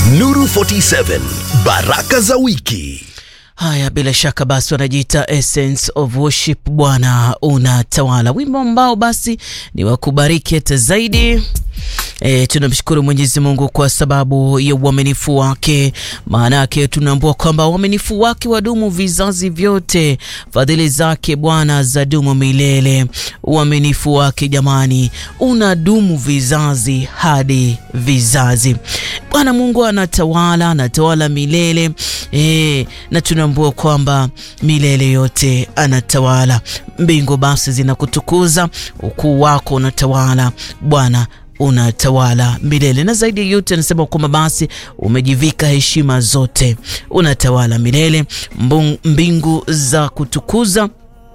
Nuru 47 baraka za wiki. Haya, bila shaka basi wanajiita Essence of Worship. Bwana unatawala, wimbo ambao basi ni wa kubariki hata zaidi. E, tunamshukuru Mwenyezi Mungu kwa sababu ya uaminifu wake. Maana yake tunaambua kwamba uaminifu wake wadumu vizazi vyote, fadhili zake Bwana zadumu milele. Uaminifu wake jamani, unadumu vizazi hadi vizazi. Bwana Mungu anatawala, anatawala milele e, na tunaambua kwamba milele yote anatawala. Mbingu basi zinakutukuza, ukuu wako unatawala Bwana unatawala milele na zaidi ya yote anasema kwamba basi umejivika heshima zote, unatawala milele. Mbingu za kutukuza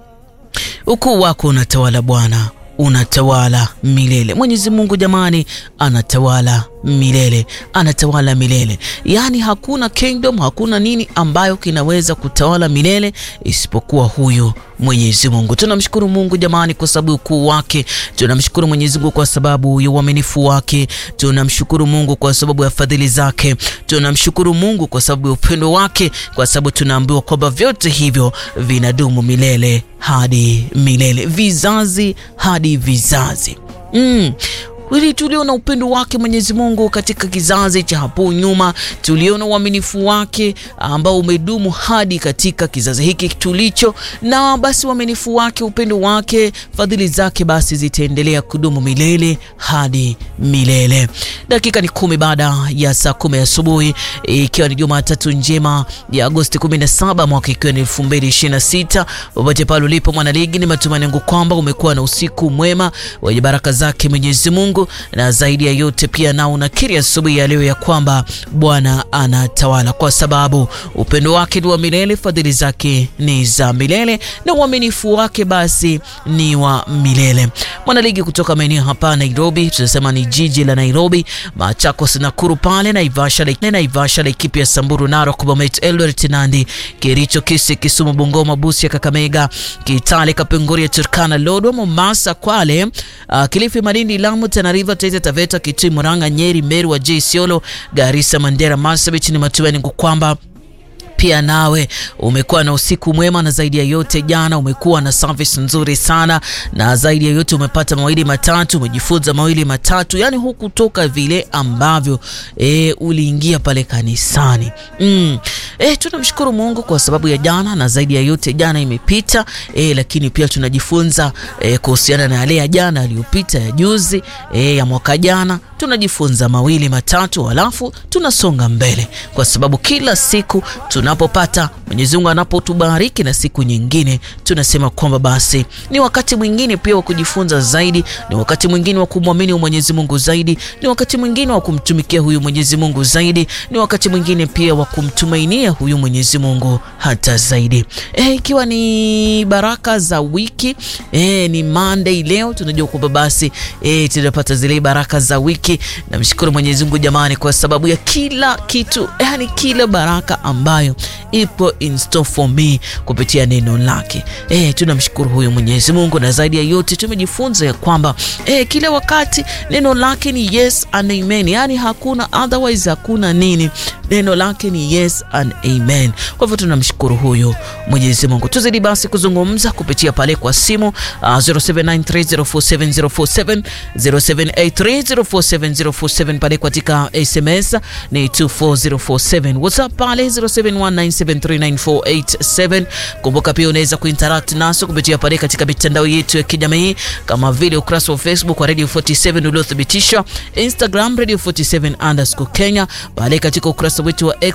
ukuu wako unatawala Bwana, unatawala milele. Mwenyezi Mungu jamani, anatawala milele, anatawala milele. Yaani hakuna kingdom, hakuna nini ambayo kinaweza kutawala milele isipokuwa huyu Mwenyezi Mungu. Tunamshukuru Mungu jamani kwa sababu ukuu wake. Tunamshukuru Mwenyezi Mungu kwa sababu ya uaminifu wake. Tunamshukuru Mungu kwa sababu ya fadhili zake. Tunamshukuru Mungu kwa sababu ya upendo wake, kwa sababu tunaambiwa kwamba vyote hivyo vinadumu milele hadi milele, vizazi hadi vizazi. Mm. Ili tuliona upendo wake Mwenyezi Mungu katika kizazi cha hapo nyuma, tuliona uaminifu wake ambao umedumu hadi katika kizazi hiki tulicho, na basi uaminifu wake, upendo wake, fadhili zake basi zitaendelea kudumu milele hadi milele. Dakika ni kumi baada ya saa kumi asubuhi, ikiwa ni Jumatatu njema ya Agosti 17 mwaka ikiwa ni 2026. Popote pale ulipo mwanaligi, ni matumaini yangu kwamba umekuwa na usiku mwema wenye baraka zake Mwenyezi Mungu na zaidi ya yote pia na unakiri asubuhi ya leo ya kwamba Bwana anatawala, kwa sababu upendo wake ni wa milele, fadhili zake ni za milele, na uaminifu wake basi ni wa milele. Mwanaligi kutoka maeneo hapa Nairobi, tunasema ni jiji la Nairobi, Machakos, Nakuru pale Naivasha, Naivasha, Laikipia, Samburu, Narok, Bomet, Eldoret, Nandi, Kericho, Kisii, Kisumu, Bungoma, Busia, Kakamega, Kitale, Kapenguria, Turkana, Lodwar, Mombasa, Kwale, uh, Kilifi, Malindi, Lamu, Tana River, Taita Taveta, Kitui, Murang'a, Nyeri, Meru, Wajir, Isiolo, Garissa, Mandera, Marsabit. Ni matumaini kwamba pia nawe umekuwa na usiku mwema, na zaidi ya yote jana umekuwa na service nzuri sana, na zaidi ya yote umepata mawili matatu, umejifunza mawili matatu, yani hukutoka vile ambavyo e, uliingia pale kanisani mm. E, tunamshukuru Mungu kwa sababu ya jana, na zaidi ya yote jana imepita e, lakini pia tunajifunza e, kuhusiana na yale ya jana yaliyopita, ya juzi e, ya mwaka jana tunajifunza mawili matatu, halafu tunasonga mbele, kwa sababu kila siku tunapopata Mwenyezi Mungu anapotubariki na siku nyingine, tunasema kwamba basi ni wakati mwingine pia wa kujifunza zaidi, ni wakati mwingine wa kumwamini Mwenyezi Mungu zaidi, ni wakati mwingine wa kumtumikia huyu Mwenyezi Mungu zaidi, ni wakati mwingine pia wa kumtumainia huyu Mwenyezi Mungu hata zaidi. Eh, ikiwa ni baraka za wiki eh, ni Monday leo, tunajua kwamba basi eh, tunapata zile baraka za wiki. Namshukuru Mwenyezi Mungu jamani, kwa sababu ya kila kitu, yani kila baraka ambayo ipo in store for me kupitia neno lake. Eh, tunamshukuru huyu Mwenyezi Mungu, na zaidi ya yote tumejifunza ya kwamba eh, kila wakati neno lake ni yes and amen, yani hakuna otherwise, hakuna nini, neno lake ni yes and amen. Kwa hivyo tunamshukuru huyu Mwenyezi Mungu. Tuzidi basi kuzungumza kupitia pale kwa simu uh, 0793047047 0783047047 pale katika SMS ni 24047 WhatsApp pale 0719739487. Kumbuka pia unaweza kuinteract naso kupitia pale katika mitandao yetu ya kijamii kama vile ukurasa wa Facebook wa Radio 47 uliothibitishwa, Instagram Radio 47 underscore Kenya, pale katika ukurasa wetu wa